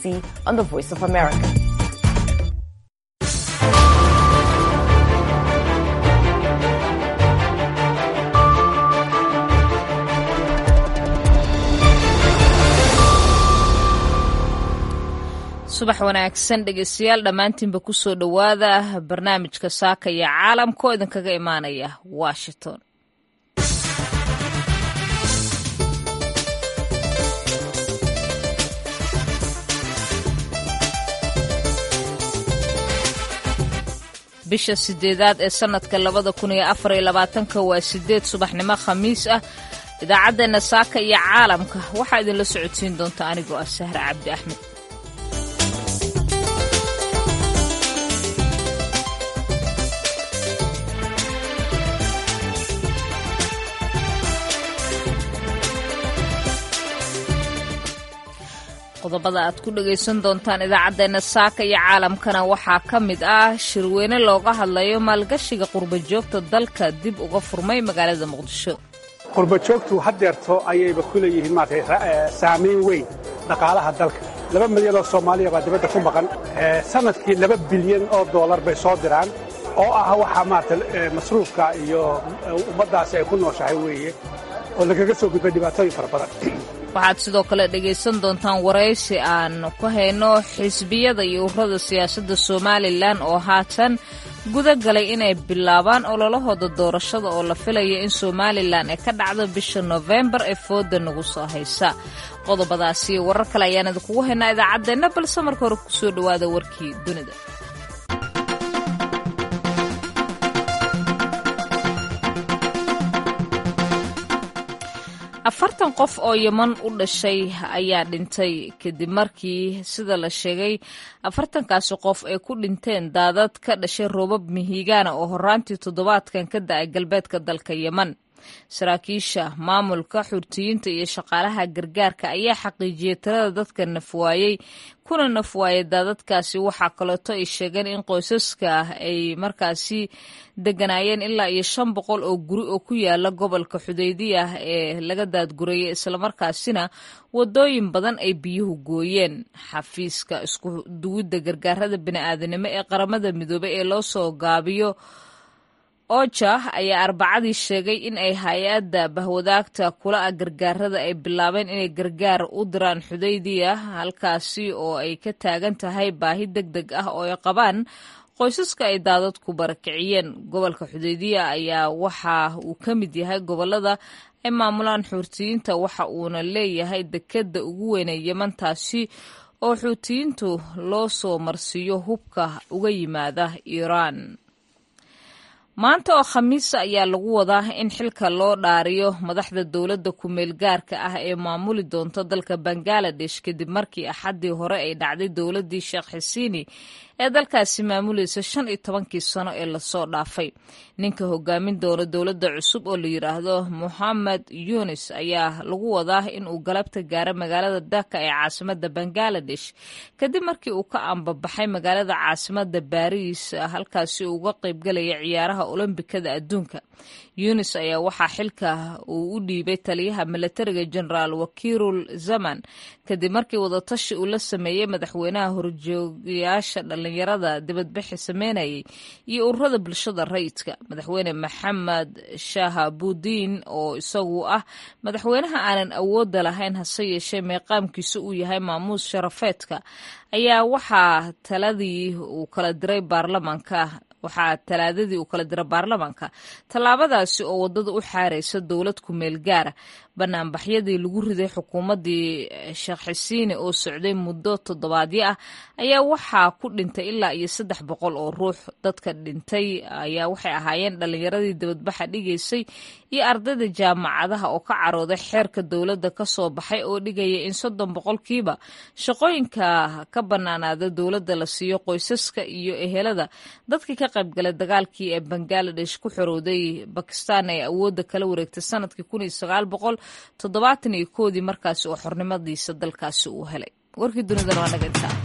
DC on the Voice of America. subax wanaagsan dhegeystayaal dhammaantiinba kusoo dhowaada barnaamijka saaka iyo caalamka oo idinkaga imaanaya washington bisha sideedaad ee sanadka labada kun iyo afar iyo labaatanka waa sideed subaxnimo khamiis ah idaacaddeenna saaka iyo caalamka waxaa idinla socodsiin doonta anigoo ah sahre cabdi axmed qodobada aad ku dhegaysan doontaan idaacaddeenna saaka iyo caalamkana waxaa ka mid ah shirweyne looga hadlayo maalgashiga qurbajoogta dalka dib uga furmay magaalada muqdisho qurbajoogtu haddeerto ayayba ku leeyihiin maarata saamayn weyn dhaqaalaha dalka laba milyan oo soomaaliya baa dibadda ku maqan sanadkii laba bilyan oo doolar bay soo diraan oo ah waxaa maarata masruufka iyo ummaddaasi ay ku nooshahay weeye oo lagaga soo gudbay dhibaatooyin fara badan waxaad sidoo kale dhegaysan doontaan waraysi aan ku hayno xisbiyada iyo ururada siyaasadda somalilan oo haatan guda galay inay bilaabaan ololahooda doorashada oo la filaya in somalilan ay ka dhacdo bisha nofembar ee fooda nagu soo haysa qodobadaasi iyo warar kale ayaan idinkugu haynaa idaacaddeenna balse marka hore kusoo dhowaada warkii dunida afartan qof oo yeman u dhashay ayaa dhintay kadib markii sida la sheegay afartankaasi qof ay ku dhinteen daadad ka dhashay roobab mihigaana oo horaantii toddobaadkan ka da-ay galbeedka dalka yeman saraakiisha maamulka xurtiyiinta iyo shaqaalaha gargaarka ayaa xaqiijiyey tirada dadka nafwaayey kuna nafwaayay daadadkaasi waxaa kaleeto ay sheegeen in qoysaska ay markaasi deganaayeen ilaa iyo shan boqol oo guri oo ku yaala gobolka xudaydiya ee laga daadgurayay islamarkaasina wadooyin badan ay biyuhu gooyeen xafiiska isku duwidda gargaarada bini'aadanimo ee qaramada midoobey ee loo soo gaabiyo oja ayaa arbacadii sheegay in ay hay-adda bahwadaagta kula ah gargaarada ay bilaabeen inay gargaar u diraan xudaydiya halkaasi oo ay ka taagan tahay baahi deg deg ah oo ay qabaan qoysaska ay daadadku barakiciyeen gobolka xudaydiya ayaa waxa uu ka mid yahay gobolada ay maamulaan xuutiyiinta waxa uuna leeyahay dekedda ugu weynee yemantaasi oo xuutiyiintu loo soo marsiiyo hubka uga yimaada iiraan maanta oo khamiisa ayaa lagu wadaa in xilka loo dhaariyo madaxda dowladda ku-meel gaarka ah ee maamuli doonta dalka bangaladesh kadib markii axaddii hore ay dhacday dowladdii sheekh xisiini ee dalkaasi maamulaysa shan iyo tobankii sano ee lasoo dhaafay ninka hogaamin doona dowladda cusub oo la yidhaahdo mohamed yunis ayaa lagu wadaa in uu galabta gaaro magaalada daka ee caasimada bangaladesh kadib markii uu ka ambabaxay magaalada caasimada baariis halkaasi uu uga qaybgalaya ciyaaraha olombikada adduunka yunis ayaa waxaa xilka uu u dhiibay taliyaha milatariga generaal wakiirul zaman kadib markii wadatashi uu la sameeyey madaxweynaha horjoogayaasha dhalinyarada dibadbixi sameynayay iyo ururada bulshada rayidka madaxweyne maxamed shahabudiin oo isagu ah madaxweynaha aanan awoodda lahayn hase yeeshee meeqaamkiisa uu yahay maamuus sharafeedka ayaa waxaa taladii uu kala diray baarlamaanka waxaa talaadadii uu kala dira baarlamaanka tallaabadaasi oo waddada u xaaraysa dowlad ku-meel gaara banaanbaxyadii lagu riday xukuumaddii sheekh xisiine oo socday muddo toddobaadyo ah ayaa waxaa ku dhintay ilaa iyo saddex boqol oo ruux dadka dhintay ayaa waxay ahaayeen dhallinyaradii dibadbaxa dhigaysay iyo ardayda jaamacadaha oo ka carooday xeerka dowladda ka soo baxay oo dhigaya in soddon boqolkiiba shaqooyinka ka bannaanaada dowladda la siiyo qoysaska iyo ehelada dadkii ka qaybgalay dagaalkii ee bangaladesh ku xorowday bakistan ee awoodda kala wareegtay sanadkii kun iyo sagaal boqol toddobaatan iyo koodii markaasi oo xornimadiisa dalkaasi uu helay warkii dunidan waa naga intaa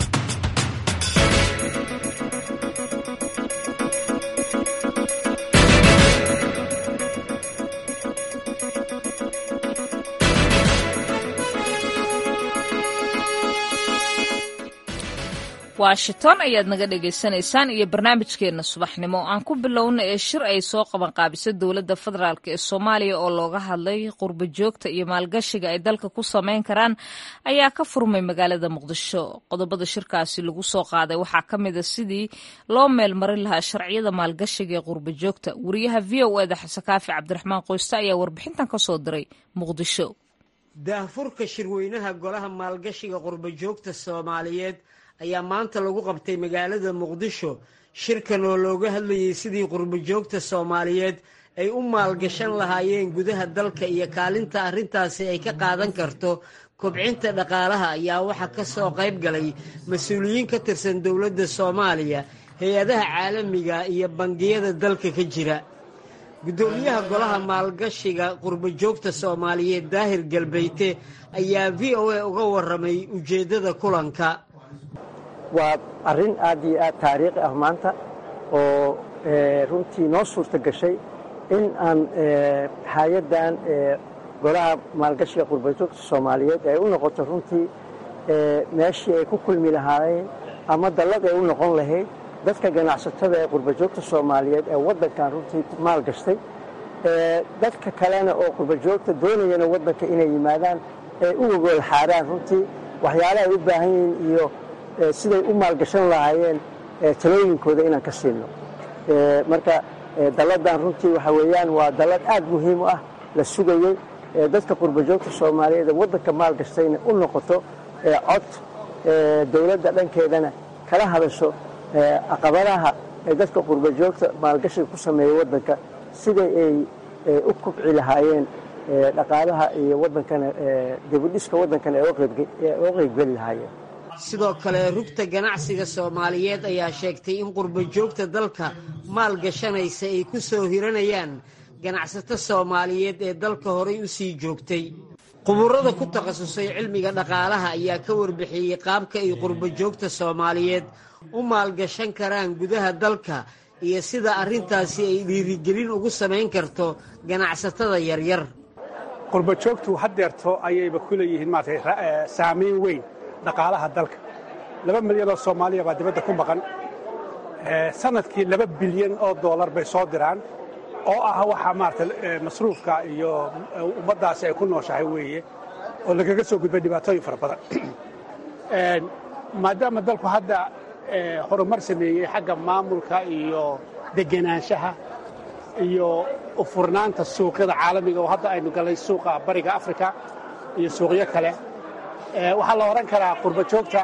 washington ayaad naga dhagaysanaysaan iyo barnaamijkeena subaxnimo aan ku bilowna ee shir ay soo qaban qaabisay dowladda federaalk ee soomaaliya oo looga hadlay qurbo joogta iyo maalgashiga ay dalka ku sameyn karaan ayaa ka furmay magaalada muqdisho qodobada shirkaasi lagu soo qaaday waxaa ka mid a sidii loo meelmarin lahaa sharciyada maalgashiga ee qurbo joogta wariyaha v o eda xasekaafi cabdiraxmaan qoyste ayaa warbixintan ka soo diray muqdisho daahfurka shirweynaha golaha maalgashiga qurbo joogta soomaaliyeed ayaa maanta lagu qabtay magaalada muqdisho shirkan oo looga hadlayay sidii qurbo joogta soomaaliyeed ay u maalgashan lahaayeen gudaha dalka iyo kaalinta arrintaasi ay ka qaadan karto kobcinta dhaqaalaha ayaa waxaa ka soo qayb galay mas-uuliyiin ka tirsan dowladda soomaaliya hay-adaha caalamiga iyo bangiyada dalka ka jira guddoomiyaha golaha maalgashiga qurbo joogta soomaaliyeed daahir galbeyte ayaa v o a uga warramay ujeeddada kulanka waa arrin aad iyo aad taariikhi ah maanta oo runtii noo suurta gashay in aan hay-addan golaha maalgashiga qurbajoogta soomaaliyeed ay u noqoto runtii meeshii ay ku kulmi lahaayeen ama dallad ay u noqon lahayd dadka ganacsatada ee qurbajoogta soomaaliyeed ee waddankan runtii maalgashtay dadka kalena oo qurbajoogta doonayana waddanka inay yimaadaan ay u ogool xaaraan runtii waxyaalaha ay u baahan yihiin iyo siday u maalgashan lahaayeen talooyinkooda inaan ka siino marka dalladan runtii waxa weeyaan waa dallad aad muhiim u ah la sugayey dadka qurbajoogta soomaaliyeed ee waddanka maalgashtayna u noqoto cod dowladda dhankeedana kala hadasho caqabadaha ee dadka qurbajoogta maalgashiga ku sameeya waddanka siday ay u kubci lahaayeen dhaqaalaha iyo waddankana dibudhiska waddankana ay uga qaybgeli lahaayeen sidoo kale rugta ganacsiga soomaaliyeed ayaa sheegtay in qurbo joogta dalka maal gashanaysa ay ku soo hiranayaan ganacsato soomaaliyeed ee dalka horay u sii joogtay quburada ku takhasusay cilmiga dhaqaalaha ayaa ka warbixiyey qaabka ay qurbo joogta soomaaliyeed u maalgashan karaan gudaha dalka iyo sida arrintaasi ay dhiirigelin ugu samayn karto ganacsatada yaryar qurbo joogtu haddeerto ayayba ku leeyihiin maarata saamayn weyn dhaqaalaha dalka laba milyan oo soomaaliya baa dibadda ku maqan sanadkii laba bilyan oo doolar bay soo diraan oo ah waxa maarata masruufka iyo ummaddaasi ay ku nooshahay weeye oo lagaga soo gudbay dhibaatooyin fara badan maadaama dalku hadda horumar sameeyey xagga maamulka iyo degenaanshaha iyo ufurnaanta suuqyada caalamiga oo hadda aynu gallay suuqa bariga afrika iyo suuqyo kale waxaa la odhan karaa qurbo joogta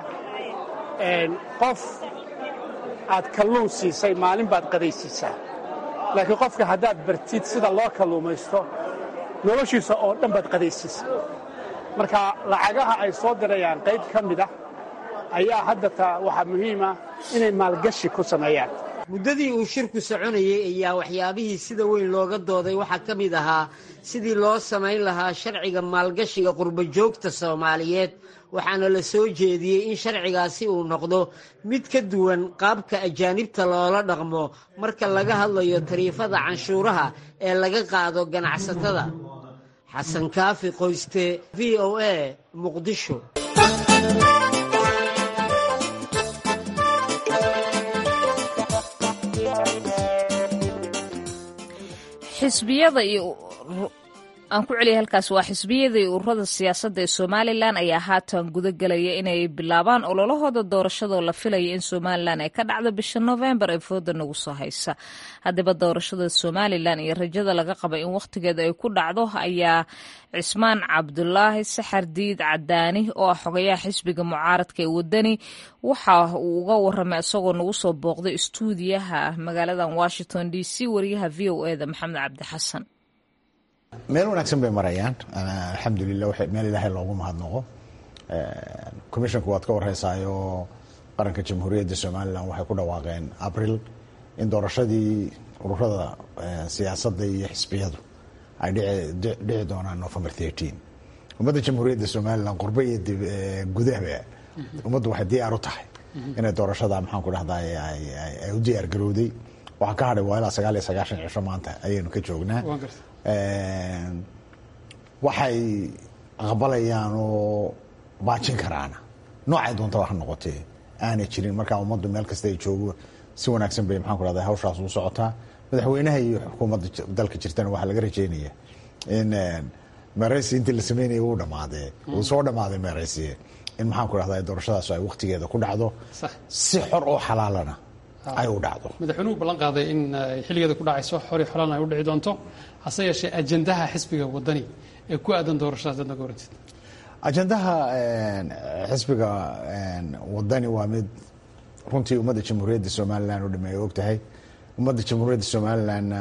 qof aad kalluun siisay maalin baad qadaysiisaa laakiin qofka haddaad bartid sida loo kalluumaysto noloshiisa oo dhan baad qadaysiisa marka lacagaha ay soo dirayaan qayb ka mid ah ayaa hadda taa waxaa muhiima inay maalgashi ku sameeyaan muddadii uu shirku soconayey ayaa waxyaabihii sida weyn looga dooday waxaa ka mid ahaa sidii loo samayn lahaa sharciga maalgashiga qurbo joogta soomaaliyeed waxaana la soo jeediyey in sharcigaasi uu noqdo mid ka duwan qaabka ajaanibta loola dhaqmo marka laga hadlayo tariifada canshuuraha ee laga qaado ganacsatada xasan kaafi qoyste v o a muqdisho xisbiyada iyo aan ku celiyay halkaas waa xisbiyada iyo ururada siyaasadda ee somalilan ayaa haatan guda gelaya inay bilaabaan ololahooda doorashadoo la filaya in somalilan ay ka dhacdo bisha novembar ee fooda nagu soo haysa haddaba doorashada somalilan iyo rajada laga qaba in wakhtigeeda ay ku dhacdo ayaa cismaan cabdulaahi saxardiid cadaani oo ah xogayaha xisbiga mucaaradka ee wadani waxa uu uga waramay isagoo nagu soo booqday istuudiyaha magaaladan washington d c wariyaha v o eda maxamed cabdi xasan meel wanaagsan bay marayaan alxamdulilah meel ilaahay loogu mahadnaqo commissionku waad ka wareysaayoo qaranka jamhuuriyadda somalilan waxay ku dhawaaqeen abril in doorashadii ururada siyaasadda iyo xisbiyadu ay dhici doonaan november thirteen ummadda jamhuuriyadda somalilan qurbo iyo gudahba ummaddu waxay diyaar u tahay inay doorashada maxaanku dhahdaa ay u diyaar garowday waxaa ka hadhay waa ilaa sagaal iyo sagaashan cisho maanta ayaynu ka joognaa waxay aqbalayaan oo baajin karaana noocay doontaba ha noqotee aanay jirin markaa ummaddu meel kasta ay joogo si wanaagsan bay maxaan ku rahda hawshaas u socotaa madaxweynaha iyo xukuumadda dalka jirtana waxaa laga rajeynaya in meeraysi intii la sameynaya uu dhamaadee uu soo dhamaaday meeraysiye in maxaan ku rahda doorashadaas ay waktigeeda ku dhacdo si xor oo xalaalana ay u dhacdo madaxweynuhu ballan qaaday in xilligeeda ku dhacayso xori xolaan ay u dhici doonto hase yeeshee ajandaha xisbiga wadani ee ku aadan doorashadaas dadna goorantid ajandaha xisbiga wadani waa mid runtii ummadda jamhuuriyadda somalilan u dhame ay og tahay ummadda jamhuuriyadda somalilanna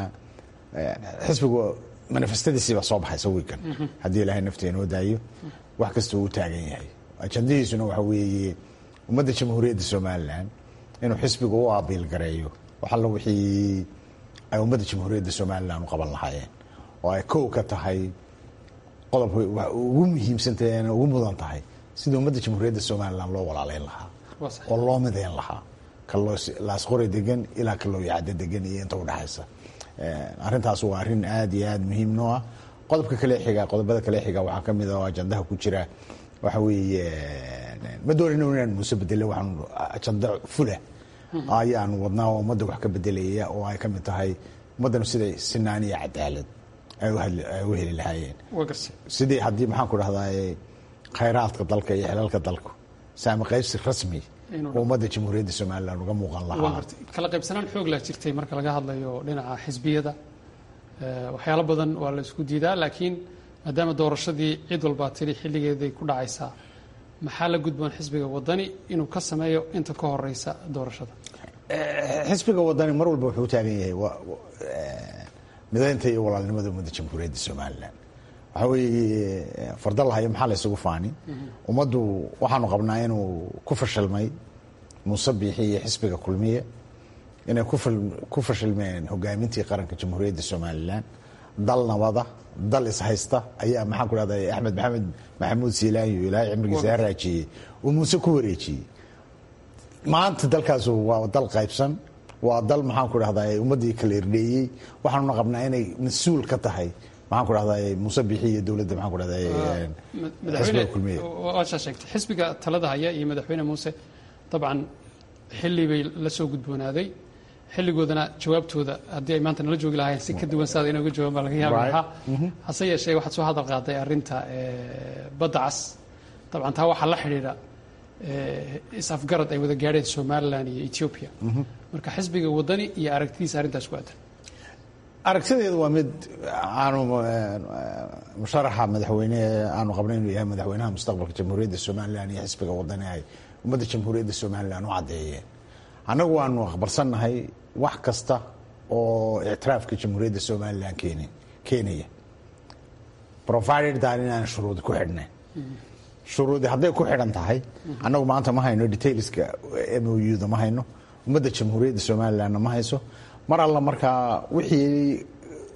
xisbigu manifestadiisiiba soo baxaysa wiikan haddii ilaahay naftii inoo daayo wax kasta uu taagan yahay ajandahiisuna waxa weeye ummadda jamhuuriyadda somalilan inuu xisbigu u abiil gareeyo waxalla wixii ay ummadda jamhuuriyadda somalilan u qaban lahaayeen oo ay kow ka tahay qodobka ugu muhiimsantahay ugu mudan tahay sidii ummadda jamhuuriyadda somalilan loo walaaleyn lahaa oo loo mideyn lahaa laasqori degan ilaa kalooyacada degan iyo inta udhexaysa arrintaas waa arrin aada iyo aada muhiim noo ah qodobka kale xiga qodobada kale xiga waxaa ka mid a oo ajandaha ku jira waxa weeye ma doonayno inaan muuse bedele waxaan ajanda fula ayaanu wadnaa oo ummadda wax ka bedelaya oo ay ka mid tahay ummaddanu siday sinaan iyo cadaalad ay u heli lahaayeen sidii haddii maxaan ku dhahdaa khayraadka dalka iyo xilalka dalku saami qaybsi rasmi oo ummadda jamhuuriyadda somalilan uga muuqan lahaa kala qaybsanaan xoog laa jirtay marka laga hadlayo dhinaca xisbiyada waxyaalo badan waa la isku diidaa laakiin maadaama doorashadii cid walbaa tiri xilligeeday ku dhacaysaa maxaa la gudboon xisbiga wadani inuu ka sameeyo inta ka horeysa doorashada xisbiga wadani mar walba wuxuu u taagan yahay mideynta iyo walaalnimada ummadda jamhuuriyadda somalilan waxaa weeye farda lahayo maxaa la isugu faani ummaddu waxaanu qabnaa inuu ku fashilmay muuse biixi iyo xisbiga kulmiye inay ku fashilmeen hogaamintii qaranka jamhuuriyadda somalilan dal nabada dal ishaysta ayaa maxaan ku dhahda axmed maxamed maxamuud siilaanyo ilaahay cimrigiisa ha raajiyey uu muuse ku wareejiyey maanta dalkaas waa dal qaybsan waa dal maxaan ku dhahdaa ummaddii kala irdheeyey waxaanuna qabnaa inay mas-uul ka tahay maxaan ku dhahdaa muuse biixi iyo dowladda maxaan ku dhahdaa xisbiga kulmiye waashaa sheegtay xisbiga talada haya iyo madaxweyne muuse dabcan xilli bay la soo gudboonaaday xilligoodana jawaabtooda haddii ay maanta nala joogi lahaayeen si ka duwan saada inooga jawaaban baa laga yaabi lahaa hase yeeshee waxaad soo hadal qaaday arrinta badda cas dabcan taa waxaa la xidhiidha is-afgarad ay wada gaadheen somalilan iyo ethiopia marka xisbiga wadani iyo aragtidiisa arrintaas ku aadan aragtideedu waa mid aanu musharaxa madaxweyne aanu qabnay inuu yahay madaxweynaha mustaqbalka jamhuuriyadda somalilan iyo xisbiga wadani ay ummadda jamhuuriyadda somalilan u caddeeyeen annagu waanu aqbalsannahay wax kasta oo ictiraafka jamhuuriyadda somalilan keen keenaya provided dan inaan shuruudi ku xidhnayn shuruudi hadday ku xidhan tahay annagu maanta ma hayno detailska m o u da ma hayno ummadda jamhuuriyadda somalilanna ma hayso mar alla markaa wixii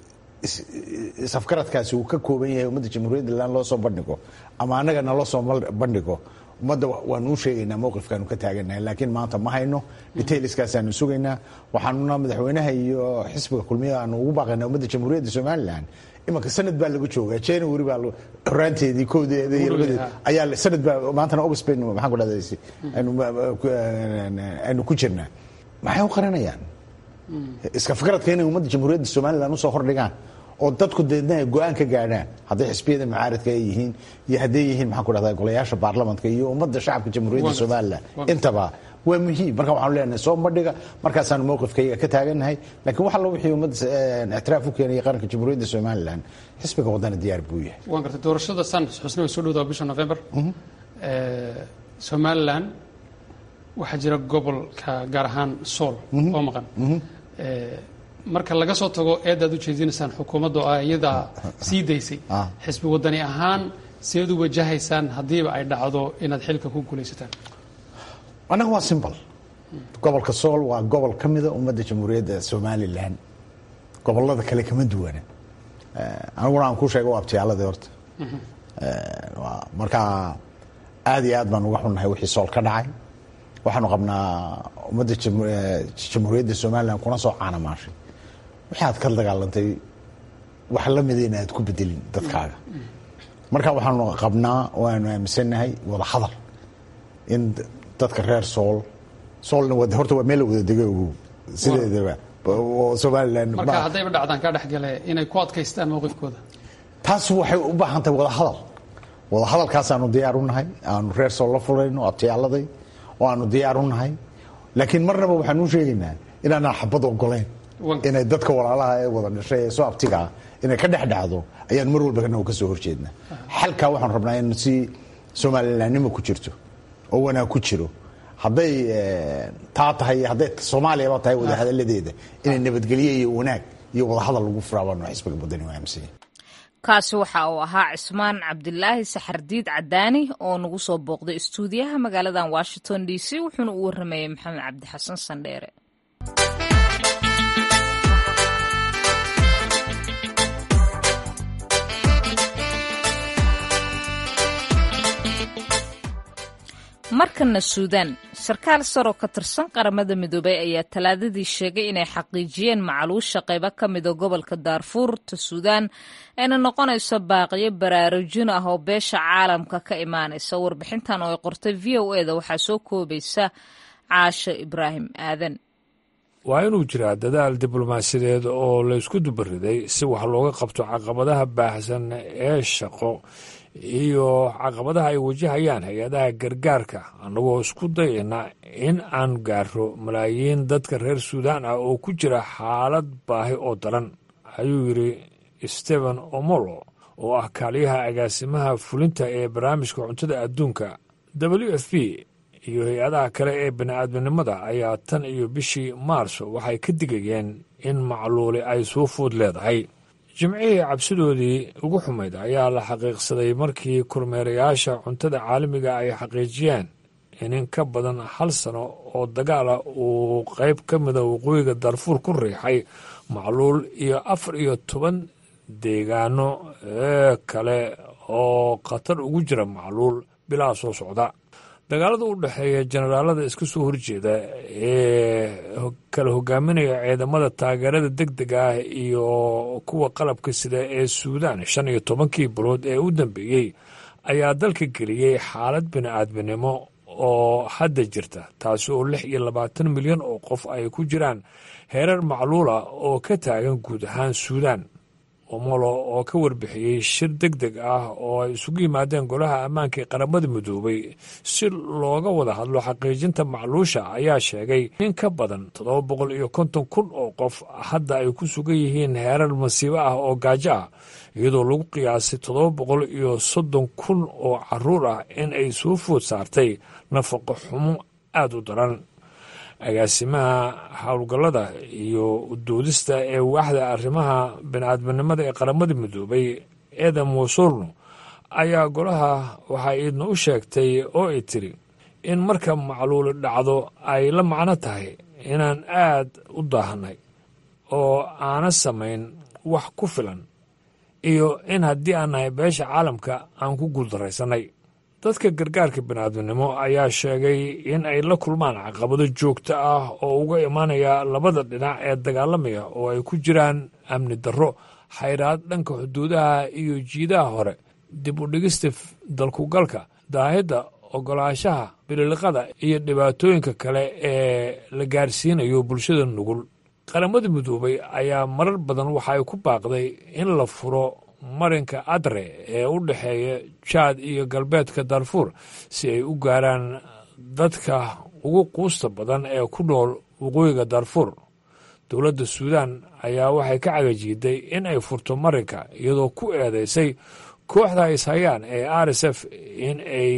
isafgaradkaasi uu ka kooban yahay ummadda jamhuuriyadda lan loo soo bandhigo ama annagana loo soo bandhigo ummadda waanu u sheegaynaa mowqifkaanu ka taaganahay laakiin maanta ma hayno detailskaasanu sugaynaa waxaanuna madaxweynaha iyo xisbiga kulmiya aanu ugu baaqaynaa ummadda jamhuuriyadda somalilan imanka sanad baa lagu joogaa january baa horaanteedii koodeeda iyo labadeed ayaa sanad baa maantana august baynu maxaan ku dhahdaa aynu ku jirnaa maxay u qarinayaan iska fikradka inay ummadda jamhuuriyadda somalilan usoo hordhigaan oo dadku deedna ay go-aan ka gaadhaan hadday xisbiyada mucaaradka ay yihiin iyo hadday yihiin maxaan ku dhahdaa golayaasha baarlamanka iyo ummadda shacabka jamhuuriyadda somalilan intaba waa muhiim marka waxaanu leenahay soo bandhiga markaasaanu mowqifkayga ka taagannahay laakiin wax allo wixii ummadda ictiraaf u keenaya qaranka jamhuuriyadda somalilan xisbiga wadana diyaar buu yahay waan gartay doorashada san xusna way soo dhowdaa bisha november somalilan waxaa jira gobolka gaar ahaan sool oo maqan marka laga soo tago eedaad u jeedinaysaan xukuumadda oo iyadaa sii daysay xisbi wadani ahaan seed u wajahaysaan haddiiba ay dhacdo inaad xilka ku guulaysataan annaga waa simbol gobolka sool waa gobol ka mida ummadda jamhuuriyadda somalilan gobolada kale kama duwana aniguna aan ku sheega waa abtiyaaladii horta marka aad iyo aad baan uga xunnahay wixii sool ka dhacay waxaanu qabnaa ummadda jamhuuriyadda somalilan kuna soo caanamaashay wixii aad ka dagaalantay wax la mida in aad ku bedelin dadkaaga marka waxaanu qabnaa waanu aaminsannahay wada hadal in dadka reer sool soolna horta waa meel la wada dego sideedaba somalilan marka haddayba dhacdaan ka dhexgale inay ku adkaystaan mowqifkooda taas waxay u baahan tahay wadahadal wadahadalkaasaanu diyaar u nahay aanu reer sool la fulayno abtiyaaladay oo aanu diyaar u nahay laakiin marnaba waxaan u sheegaynaa inaanaan xabad ogolayn inay dadka walaalaha ee wada dhashay ee soo abtigaa inay ka dhex dhacdo ayaan mar walba ka soo horjeednaa xalkaa waxaan rabnaa in si somalilanimo ku jirto oo wanaag ku jiro hadday taa tahay hadday soomaaliyaba tahay wadahadaladeeda inay nabadgelye iyo wanaag iyo wadahadal lagu furaabaano xisbiga badani waa aaminsan kaasi waxa uu ahaa cismaan cabdilaahi saxardiid cadaani oo nagu soo booqday istuudiyaha magaaladan washington d c wuxuuna u waramayay maxamed cabdi xasan sandheere markana suudaan sarkaal saroo ka tirsan qaramada midoobay ayaa talaadadii sheegay inay xaqiijiyeen macaluusha qaybo ka mida gobolka daarfuurta suudaan ayna noqonayso baaqiyo baraarujin ah oo beesha caalamka ka imaanaysa warbixintan oo ay qortay v o eda waxaa soo koobaysa caasho ibraahim aadan waa inuu jiraa dadaal diblomaasiyadeed oo laysku dubariday si wax looga qabto caqabadaha baahsan ee shaqo iyo caqabadaha ay wajahayaan hay-adaha gargaarka annagoo isku dayayna in aan gaaro malaayiin dadka reer suudaan ah oo ku jira xaalad baahi oo daran ayuu yidhi stephen omolo oo ah kaaliyaha agaasimaha fulinta ee barnaamijka cuntada adduunka w f p iyo hay-adaha kale ee bini'aadminimada ayaa tan iyo bishii maarso waxay ka digayeen in macluuli ay soo food leedahay jimcihii cabsidoodii ugu xumayd ayaa la xaqiiqsaday markii kormeerayaasha cuntada caalamiga ay xaqiijiyeen in in ka badan hal sano oo dagaala uu qayb ka mida waqooyiga darfuur ku riixay macluul iyo afar iyo toban deegaano ee kale oo khatar ugu jira macluul bilaa soo socda dagaalada u dhexeeya jenaraalada iska soo horjeeda ee kala hogaaminaya ciidamada taageerada deg deg ah iyo kuwa qalabka sida ee suudaan shan iyo tobankii bilood ee u dambeeyey ayaa dalka geliyey xaalad bini'aadminimo oo hadda jirta taasi oo lix iyo labaatan milyan oo qof ay ku jiraan heerar macluula oo ka taagan guud ahaan suudaan omolo oo ka warbixiyey shir deg deg ah oo ay isugu yimaadeen golaha ammaanka ee qaramada midoobay si looga wada hadlo xaqiijinta macluusha ayaa sheegay in ka badan toddoba boqol iyo konton kun oo qof hadda ay ku sugan yihiin heerar masiibo ah oo gaajo ah iyadoo lagu qiyaasay toddoba boqol iyo soddon kun oo caruur ah in ay soo food saartay nafaqo xumo aada u daran agaasimaha howlgallada iyo doodista ee waaxda arrimaha bini'aadminimada ee qaramada midoobay edam wasorno ayaa golaha waxaa iidna u sheegtay oo ay tiri in marka macluuli dhacdo ay la macno tahay inaan aad u daahnay oo aana samayn wax ku filan iyo in haddii aan nahay beesha caalamka aan ku guuldarraysannay dadka gargaarka bini'aadminimo ayaa sheegay in ay la kulmaan caqabado joogto ah oo uga imaanaya labada dhinac ee dagaalamaya oo ay ku jiraan amni darro xayraad dhanka xuduudaha iyo jiidaha hore dib u dhigista dalkugalka daahidda ogolaanshaha bililiqada iyo dhibaatooyinka kale ee la gaarsiinayo bulshada nugul qaramada midoobay ayaa marar badan waxa ay ku baaqday in la furo marinka adre ee u dhexeeya jaad iyo galbeedka darfuur si ay u gaaraan dadka ugu quusta badan ee ku nool waqooyiga darfuur dowladda suudaan ayaa waxay ka cagajiiday in ay furto marinka iyadoo ku eedeysay kooxda ishayaan ee r s f in ay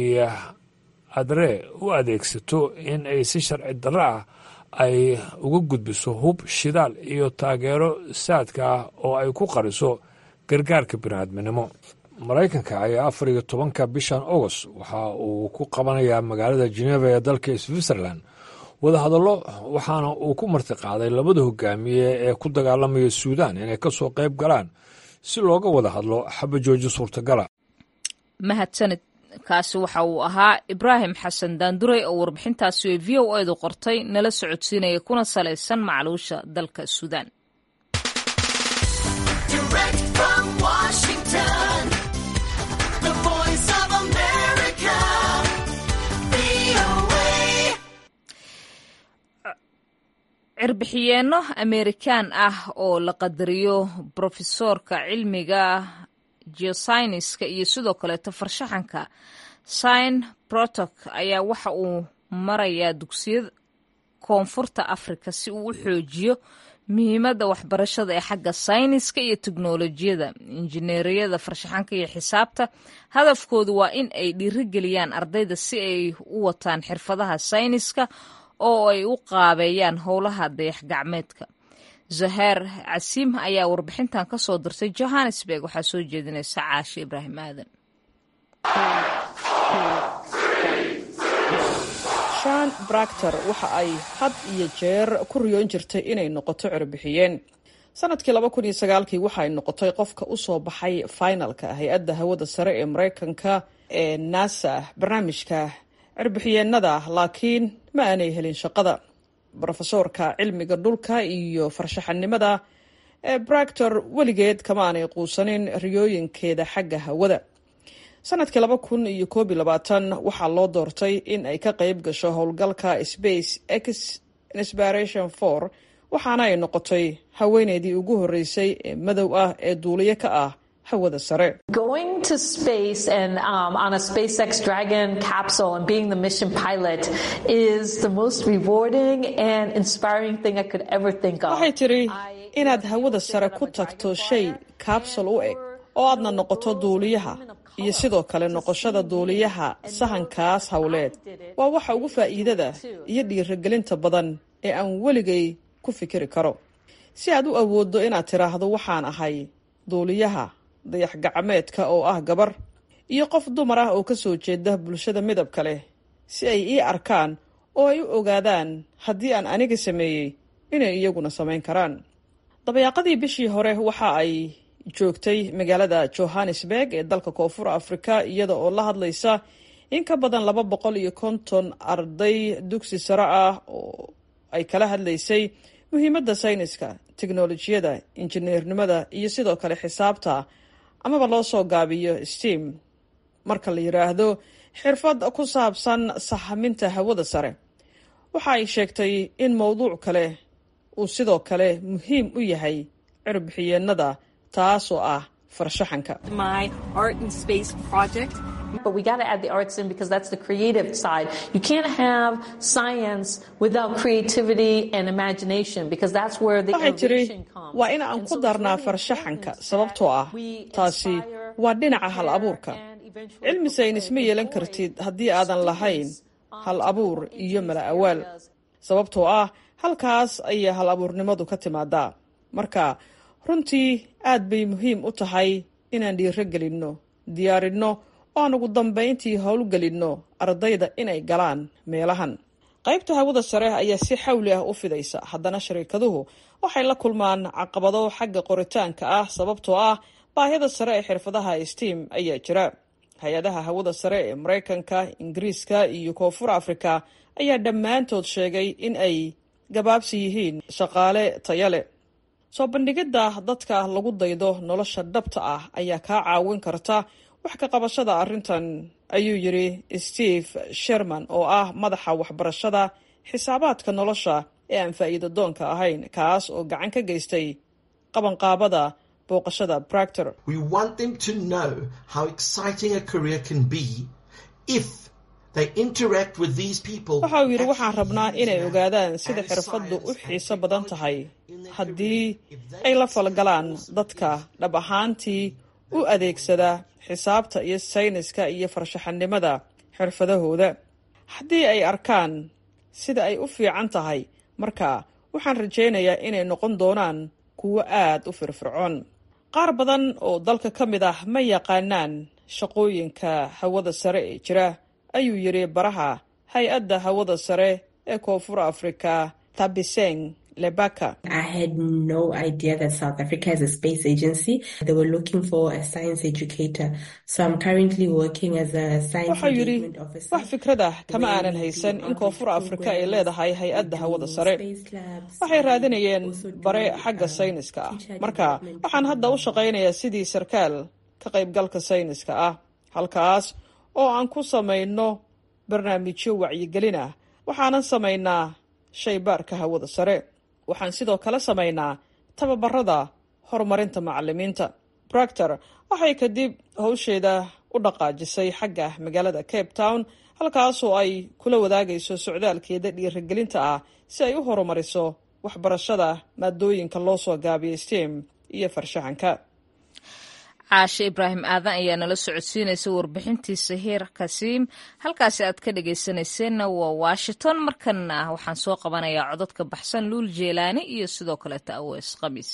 adre u adeegsato in ay si sharci darro ah ay uga gudbiso hub shidaal iyo taageero saadka ah oo ay ku qariso gargaarka bini'aadminimo maraykanka ayaa afar iyo tobanka bishan agost waxa uu ku qabanayaa magaalada geneva ee dalka switzerland wadahadallo waxaana uu ku martiqaaday labada hogaamiye ee ku dagaalamaya suudaan inay ka soo qayb galaan si looga wada hadlo xabajooji suurtagala mahadsanid kaasi waxa uu ahaa ibraahim xasan daanduray oo warbixintaasi ee v o edu qortay nala socodsiinaya kuna salaysan macluusha dalka suudaan cirbixiyeenno amerikaan ah oo la qadariyo brofesoorka cilmiga geosayniska iyo sidoo kaleeto farshaxanka sign brotok ayaa waxa uu marayaa dugsiyada koonfurta afrika si uu u xoojiyo muhiimadda waxbarashada ee xagga sayniska iyo teknolojiyada injineeriyada farshaxanka iyo xisaabta hadafkoodu waa in ay dhiirigeliyaan ardayda si ay u wataan xirfadaha sayniska oo ay u qaabeeyaan howlaha dayax gacmeedka zaheer casiim ayaa warbixintan ka soo dirtay johannesburg waxaa soo jeedinaysa caashe ibraahim aadan shan bractor waxa ay had iyo jeer ku riyoon jirtay inay noqoto cirbixiyeen sanadkii laba kun iyo sagaalkii waxa ay noqotay qofka u soo baxay finalka hay-adda hawada sare ee maraykanka ee nasa barnaamijka cirbixiyeenada laakiin ma aanay helin shaqada brofesoorka cilmiga dhulka iyo farshaxanimada ee bractor weligeed kama aanay quusanin riyooyinkeeda xagga hawada sanadkii laba kun iyo koob iyo labaatan waxaa loo doortay in ay ka qayb gasho howlgalka space x inspiration for waxaana ay noqotay haweeneydii ugu horreysay ee madow ah ee duuliyo ka ah hawada sare waxay tidhi inaad hawada sare ku tagto shay kabsul u eg oo aadna noqoto duuliyaha iyo sidoo kale noqoshada duuliyaha sahankaas howleed waa waxa ugu faa'iidada iyo dhiirigelinta badan ee aan weligay ku fikiri karo si aad u awooddo inaad tidhaahdo waxaan ahay duuliyaha dayax gacmeedka oo ah gabar iyo qof dumar ah oo ka soo jeeda bulshada midabka leh si ay ii arkaan oo ay u ogaadaan haddii aan aniga sameeyey inay iyaguna samayn karaan dabayaaqadii bishii hore waxa ay joogtay magaalada johannesburg ee dalka koonfur afrika iyada oo la hadlaysa in ka badan laba boqol iyo konton arday dugsi sare ah oo ay kala hadlaysay muhiimadda sayniska teknolojiyada injineernimada iyo sidoo kale xisaabta amaba loo soo gaabiyo steam marka la yidhaahdo xirfad ku saabsan sahaminta hawada sare waxa ay sheegtay in mowduuc kale uu sidoo kale muhiim u yahay cirbixiyeenada taasoo ah farshaxanka But we got to add the arts in because that's the creative side. You can't have science without creativity and imagination because that's where the waxay tiri innovation comes. waa in aan ku darnaa farshaxanka sababtoo ah taasi waa dhinaca hal abuurka cilmi saynis ma yeelan kartid haddii aadan lahayn hal abuur iyo mala awaal sababtoo ah halkaas ayay hal abuurnimadu ka timaadaa marka runtii aad bay muhiim u tahay inaan dhiiro gelinno diyaarinno oo aan ugu dambayntii howlgelinno ardayda inay galaan meelahan qaybta hawada sare ayaa si xawli ah u fidaysa haddana shariikaduhu waxay la kulmaan caqabado xagga qoritaanka ah sababtoo ah baahida sare ee xirfadaha steam ayaa jira hay-adaha hawada sare ee maraykanka ingiriiska iyo koonfur afrika ayaa dhammaantood sheegay in ay gabaabsi yihiin shaqaale taya leh soo bandhigidda dadka lagu daydo nolosha dhabta ah ayaa kaa caawin karta wax ka qabashada arrintan ayuu yidhi steve sherman oo ah madaxa waxbarashada xisaabaadka nolosha ee aan faa'iido doonka ahayn kaas oo gacan ka geystay qabanqaabada booqashada bractor We want them to know how exciting a career can be if they interact with these people. waxa uu yidhi waxaan rabnaa inay ogaadaan sida xirfaddu u xiiso badan tahay haddii ay la falgalaan dadka dhab ahaantii u adeegsada xisaabta iyo sayniska iyo farshaxanimada xirfadahooda haddii ay arkaan sida ay u fiican tahay marka waxaan rajaynayaa inay noqon doonaan kuwo aad u firfircoon qaar badan oo dalka ka mid ah ma yaqaanaan shaqooyinka hawada sare ee jira ayuu yidhi baraha hay-adda hawada sare ee koonfur afrika tabiseng lebaka I had no idea that South Africa has a space agency. They were looking for a science educator. So I'm currently working as a science waxau yidhi engagement officer. wax fikrad ah kama aanan haysan in koonfur afrika ay leedahay hay-adda hawada sare waxay raadinayeen bare xagga sayniska ah marka waxaan hadda u shaqaynayaa sidii sarkaal ka qaybgalka sayniska ah halkaas oo aan ku samayno barnaamijyo wacyigelin ah waxaanan samaynaa shaybaarka hawada sare waxaan sidoo kale samaynaa tababarada horumarinta macalimiinta bractor waxay kadib howsheeda u dhaqaajisay xagga magaalada cape town halkaasoo ay kula wadaagayso socdaalkeeda dhiirigelinta ah si ay u horumariso waxbarashada maadooyinka loo soo gaabiyay stem iyo farshaxanka caashe ibraahim aadan ayaa nala socodsiinaysa warbixintii sahiir kasiim halkaasi aad ka dhagaysanayseena waa washington markana waxaan soo qabanayaa cododka baxsan luul jeelaani iyo sidoo kaleeta awees khamiis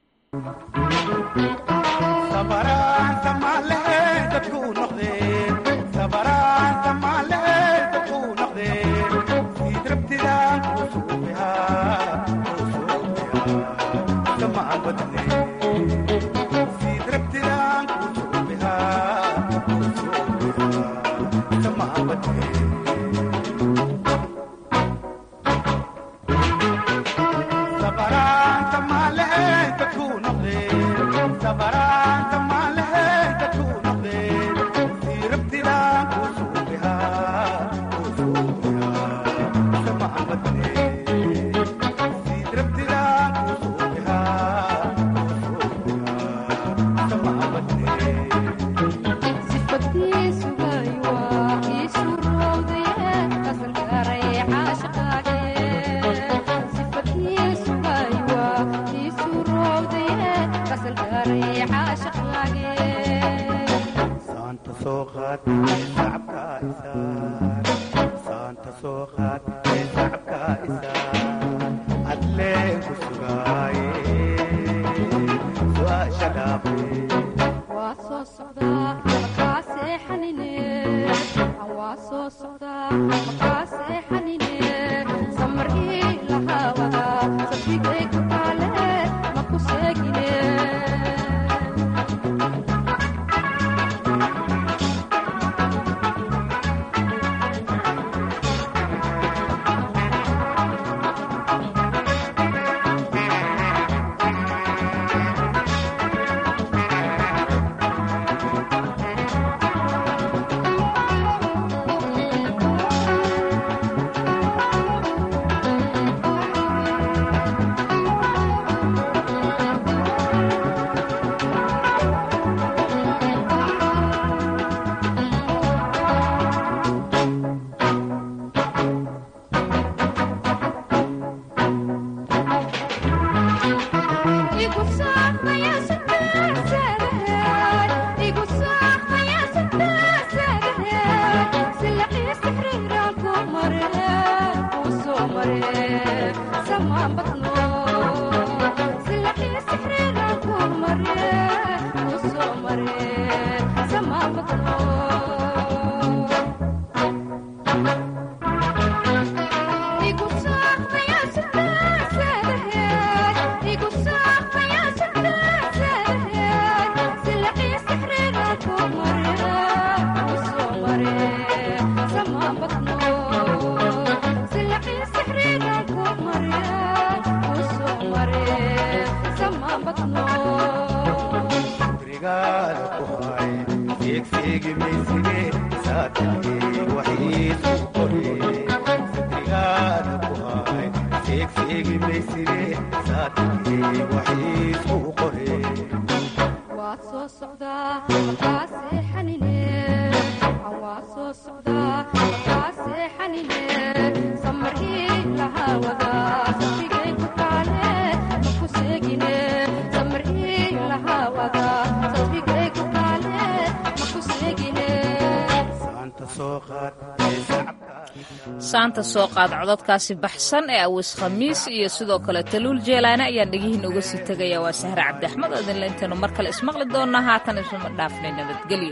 saanta soo qaad cododkaasi baxsan ee awis khamiis iyo sidoo kale taluul jeelaane ayaan dhegihiin uga sii tegaya waa sahre cabdi axmed oo idinle intaynu mar kale ismaqli doonnaa haatan isuma dhaafnay nabadgelyo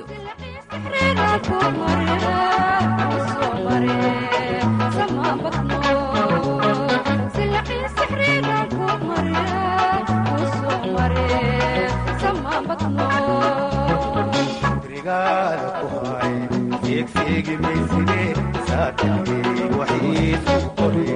seegi mayside saatay waxii qore